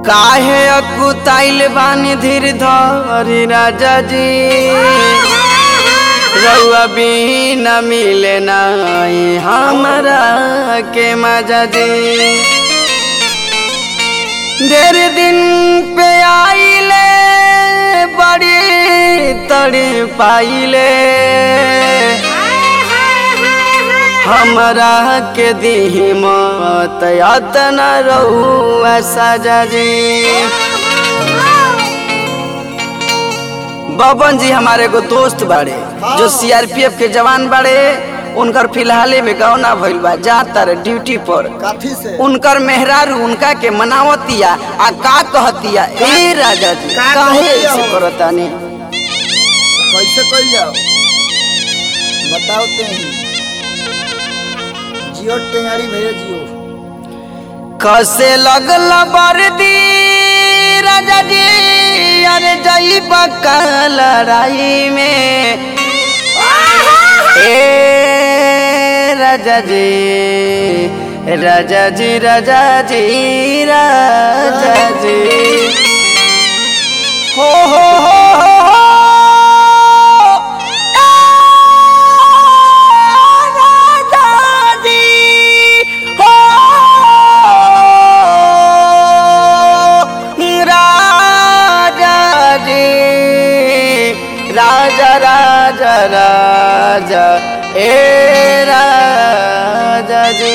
काहे अकुताइल बानी धीर धरी राजा जी रउआ बिना मिले नाई हमरा के मजा जी ढेर दिन पे आइले बड़ी तड़ी पाइले हमरा के दी मत यातना रहुआ साजा जी बबन जी हमारे एगो दोस्त बाड़े जो सीआरपीएफ के जवान बाड़े उनकर फिलहाले में गौना भइल बा जाता रे ड्यूटी पर काफी से उनकर मेहरारू उनका के मनावतिया आ का कहतिया ए राजा जी का काहे कहतिया ऐसे हो? करतानी कैसे कल जाओ बताओ ते जियो टेंगाड़ी भेजे जियो कसे लगल बरदी राजा जी अरे जई बका लड़ाई में ए राजा जी राजा जी राजा जी राजा जी हो हो हो हो हो राजा जी हो राजा जी राजा राजा राजा ए राजा जी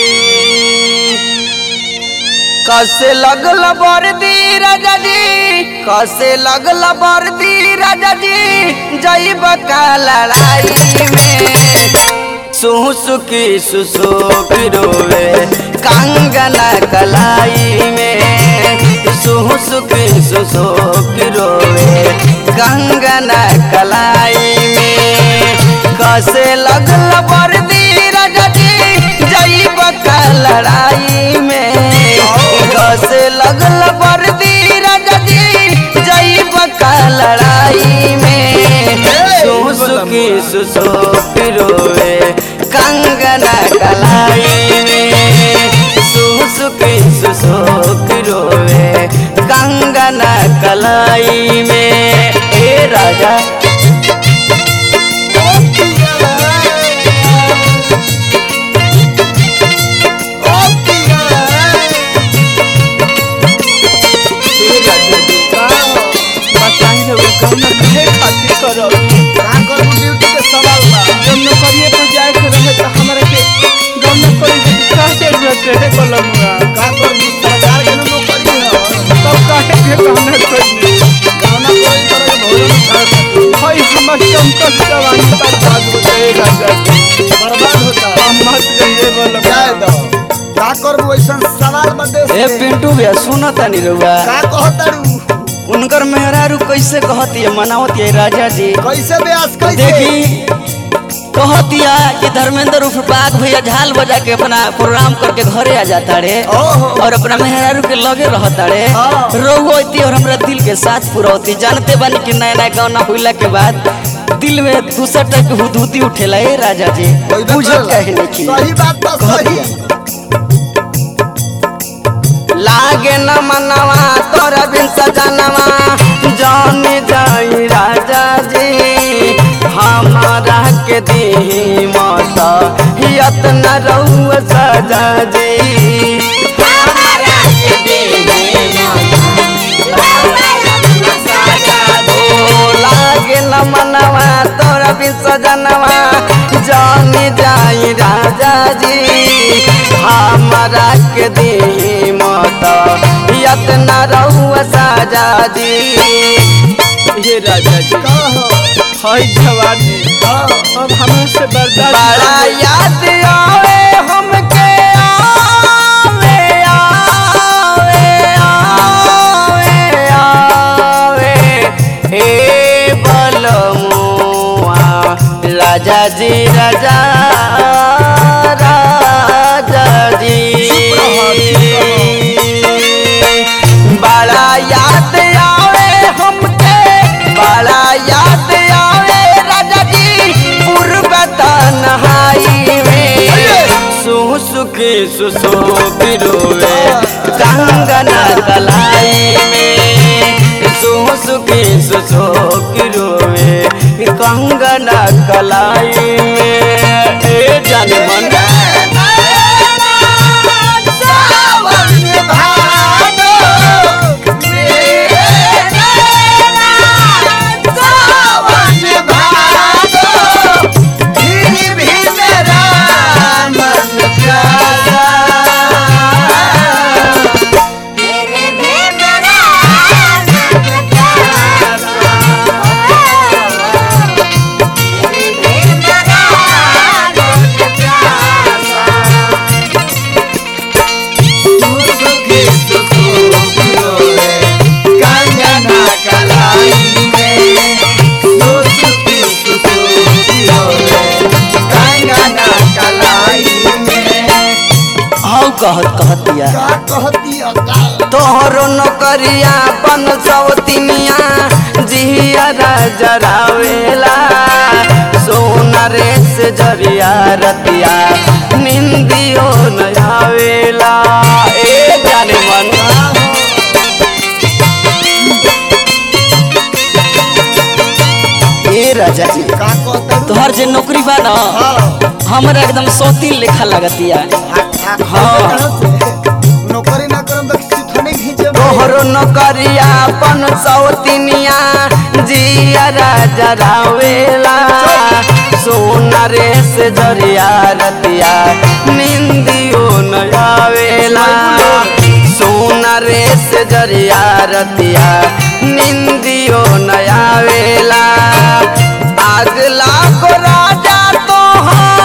कसे लगल बरदी राजा जी कसे लगल बरदी राजा जी जईब का लड़ाई में सुसुकी सुसुकी रोवे कंगना कलाई में सुसुकी सुसुकी रोवे कंगना कलाई में कसे लगल बरदी राजा जी जईब का लड़ाई में कसे लगल बरदी राजा जी जईब का लड़ाई में सुसुकी सुसुकी रोवे कंगना कलाई में सुसुकी सुसुकी रोवे कंगना कलाई में ए राजा बताइए वो कौन कहे खातिर करो का करू ड्यूटी के सवाल बा जब नौकरिए पर जाए के रहे तो हमरा के गम न करी के का जरूरत रहे कलमुआ का करू सरकार के नौकरी है तब काहे के गम न करी गाना कोई तरह के भोजन खा सकते भाई हमर चमकत जवानी पर भाग हो जाएगा जाके बर्बाद होता हम मत जाइए बोल जाए दो का करू ऐसा सवाल बदे ए पिंटू भैया सुनो तनी रुआ का कहतारू उनकर मेहरारू कैसे कहती है मनावती है राजा जी कैसे ब्यास कैसे देखी कहतिया कि धर्मेंद्र उर्फ बाघ भैया झाल बजा के अपना प्रोग्राम करके घरे आ जाता रे ओहो। और अपना मेहरारू के लगे रहता रे हाँ। रोती और हमरा दिल के साथ पुरौती जानते बानी कि नया नया गाना हुईला के बाद दिल में दूसरा टाइप के हुदहुदी उठेला ए राजा जी होइबे बुझो करेला। कहे नहीं सही बात बा सही लागे न मनवा तोरा बिन सजनवा जानी जाई राजा जी हमारा के दी माता यत्न रहू सजा जी हमारा के ओ लागे न मनवा तोरा बिन सजनवा जानी जाई राजा जी हमारा के दी माता यत्न रहू सजा जी ये राजा जी कहो हाय जवानी हाँ अब हमरा से बर्दाश्त बड़ा याद आवे हमके आवे आवे आवे आवे हे बलमुआ राजा जी राजा राजा जी बड़ा याद आवे हमके बड़ा याद आवे राजा जी पूर्व तन्हाई में सुसुकी सुसुकी रोवे कंगना कलाई में सुसुकी सुसोक रोवे कंगना कलाई में ए जाने मन सावन में भादो मेरे सावन में भादो फिर भी मेरा मन प्यारा सुसुकी सुसुकी रोवे कंगना कलाई में सुसुकी सुसुकी रोवे कंगना कलाई में हाउ कहत कहतिया का कहती अका तोहरो नौकरिया बन सवतिनिया जिया जरावेला सोना रे से जरिया रतिया निंदियो नयावेला ए जाने मन ए राजा जी का कहता तोहर जे नौकरी बा ना हाँ हमरा एकदम सौतीन लेखा लगतिया हाँ। नौकरी ना करम तो किसी थाने खींचे तोहरो नौकरिया पन सौतिनिया जिया जरावेला सोना रे से जरिया रतिया निंदियो नयावेला सोना रे से जरिया रतिया निंदियो नयावेला आग लागो राजा तोहार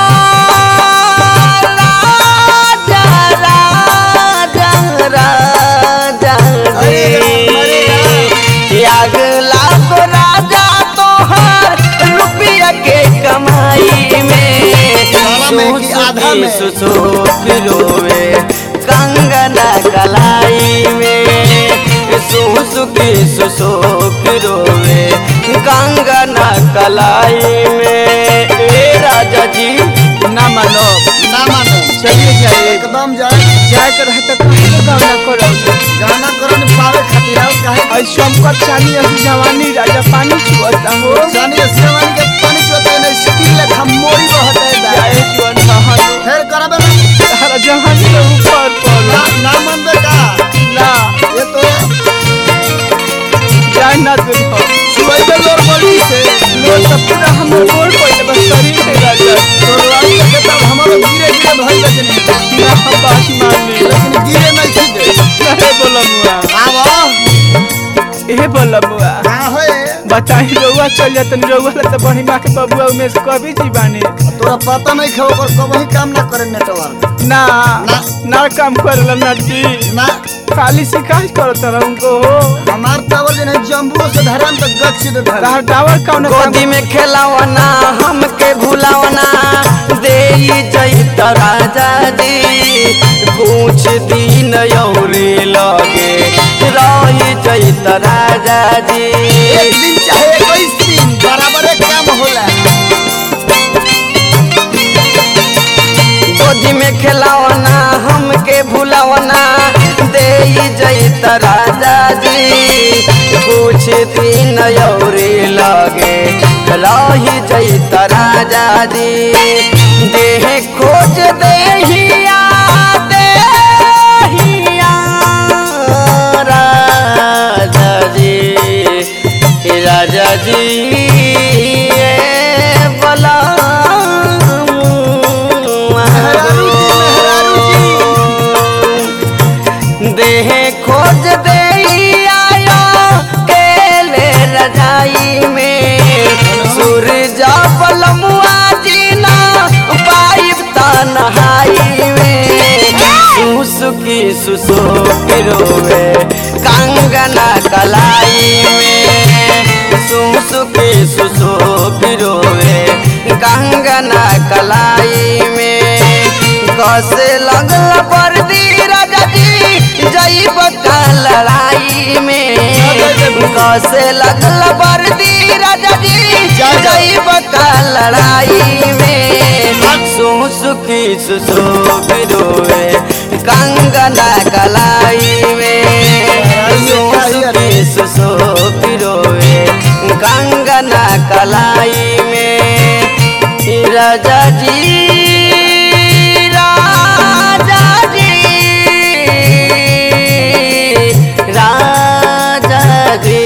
राजा राजा राजा अरे राम, अरे जी आग लागो राजा तोहार रुपया के कमाई में सारा में कि आधा में? सुसुक रोवे कंगना कलाई में सुसुकी सुसुक रोवे कंगना कलाई में ए राजा जी ना मानो ना मानो चलिए जाइए एकदम जाए जाए के रहे तो कहीं तो गाँव ना करो गाना करन पावे खातिर और काहे और शंकर चानी अभी जवानी राजा पानी छुअता हो जानी सेवन के पानी चोते ने स्टील लेखा मोरी बहत है दा जाए जीवन कहानी फिर करबे ना हरा जहानी के ऊपर पर ना ना मन बे का ना ये तो जाए ना दिन हो सुबह लोर बड़ी से लोग सब पूरा हमर गोल पड़े बस शरीर से राजा तोरवाई के तब हमारे गिरे गिरे भइल लेकिन ना हम बात मान ले लेकिन गिरे नहीं थी दे नहीं बोला मुआ आवो ए बोला मुआ का होए बताई रउआ चल जातन रउआ ला तो बड़ी माँ के बबुआ में से कभी जी बानी तोरा पता नहीं खो पर कबही काम ना करे नेटवर्क ना ना। ना काम करला ना जी ना खाली शिकायत करत रह उनको हो हमार टावर जने जम्बू से धरन तक गच से धर तार टावर कौन गोदी में खेलावना हमके भुलावना दे जैत राजा जी कुछ दिन यौरी लगे रही जैत राजा जी एक दिन चाहे इक्कीस दिन बराबर एक काम होला गोदी में खेलावना हमके भुलावना दे जैत राजा जी कुछ दिन यौरी लगे रही जैत राजा जी देह खोज देहिया देहिया राजा जी हे राजा जी ए मेहरारू जी, मेहरारू बला देह खोज दे आयो केले रजाई में सूरज बलमुआ जीना पाइप तनहाई में सुसुकी सुसुक रोवे कंगना कलाई में सुसुकी सुसुक रोवे कंगना कलाई में कसे लगल पर्दी राजा जी जईब का लड़ाई में कसे लगल पर्दी राजा जी जईब का लड़ाई में सुसुकी सुसुक रोवे कंगना कलाई में सुसुकी सुसुकी रोवे कंगना कलाई में राजा जी राजा जी राजा जी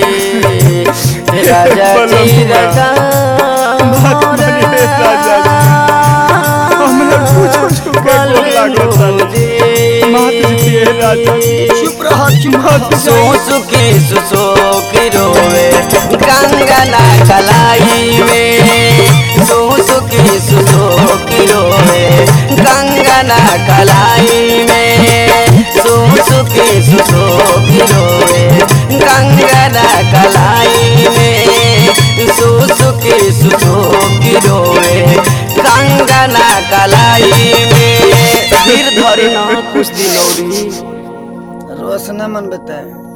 राजा जी राजा बात मानिए राजा जी। हमरा कुछो छुके को लागत मात जी राजा चुप रह चुप रह सुसुकी सुसुकी रोवे कंगना कलाई में सुसुकी सुसुकी रोवे कंगना कलाई में सुसुकी सुसुकी रोवे कंगना कलाई में सुसुकी सुसुकी रोवे कंगना कलाई में फिर धरी ना कुछ दिन औरी रोशना मन बताए